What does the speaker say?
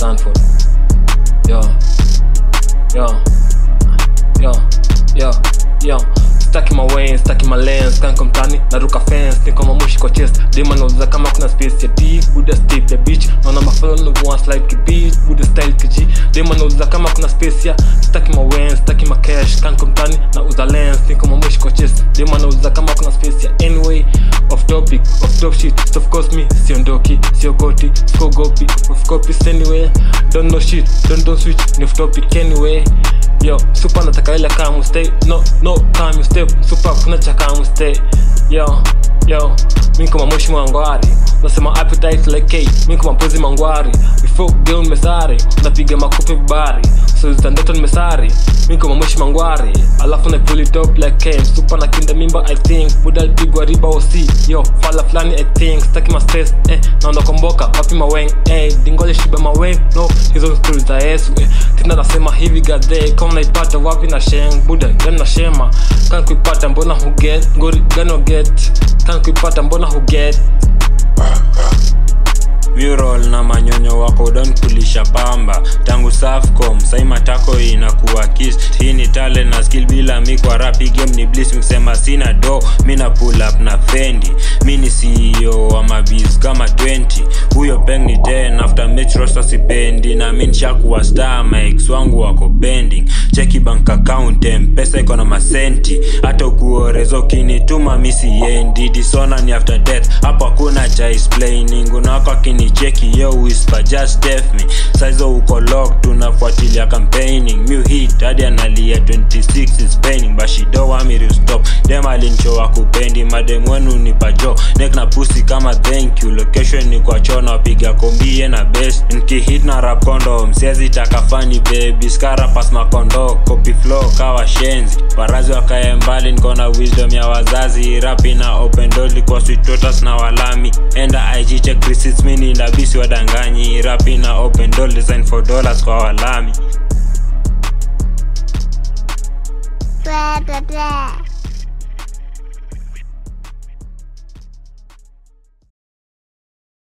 Stanford. Yo, yo, yo, yo, yo. Staki my way, staki my lens, kanko mtani, naruka fence, niko mamushi kwa chest. Dema nauliza kama kuna space ya D, buda step ya beach. Naona mafalo ni one slide ki beat, buda style kiji. Dema nauliza kama kuna space ya staki my way, staki my cash, kanko mtani, nauza lens, niko mamushi kwa chest. Dema nauliza kama kuna space ya anyway, off topic, off top shit. So of course me, siondoki, siokoti, skogopi, of copies anyway. Don't know shit, don't don't switch, ni off topic anyway. Yo, super nataka ile kama stay No, no, kama stay Super kuna cha kama stay Yo, yo Mimi kama moshi mwangwari Nasema appetite like cake Mimi kama pozi mangwari Before girl mesari Napiga makofi bari So zitandoto nimesari Mimi kama moshi mangwari Alafu na pull it up like Ken Super na kinda mimba I think Buda pigwa riba osi Yo, fala flani I think Staki ma stress eh Naona komboka Wapi maweng eh Dingole shiba maweng No, hizo stories za Yesu eh Tena nasema hivi gadhe Kama naipata wapi na sheng Buda gani na shema Kan kuipata mbona huget Ngori gani uget Kan kuipata mbona huget mural na manyonyo wako don kulisha pamba tangu safcom sai matako inakuwa kis hii ni talent na skill bila mi kwa rapi game ni bliss msema sina do mi na pull up na fendi mi ni ceo wa mabis kama 20 huyo peng ni 10 after match roster sipendi na mi nishakuwa star mix wangu wako bending cheki bank account mpesa iko na masenti hata ukuorezo kinituma mi siendi disona ni after death hapo hakuna cha explaining unawako akinicheki yo whisper just def me saizo uko lock tunafuatilia campaigning mu hit hadi analia 26 is paining but she don't want me to stop dem alinchowa kupendi madem wenu ni pajo nek na pusi kama thank you location ni kwa chona wapiga kombie na best nkihit na rap condom siezi taka fani baby skara pas makondo copy flow kawa shenzi warazi wakae mbali niko na wisdom ya wazazi rapi na open door kwa sweet daughters na walami enda ig check receipts mini ndabisi wadanganyi rapi na open door design for dollars kwa walami blah blah blah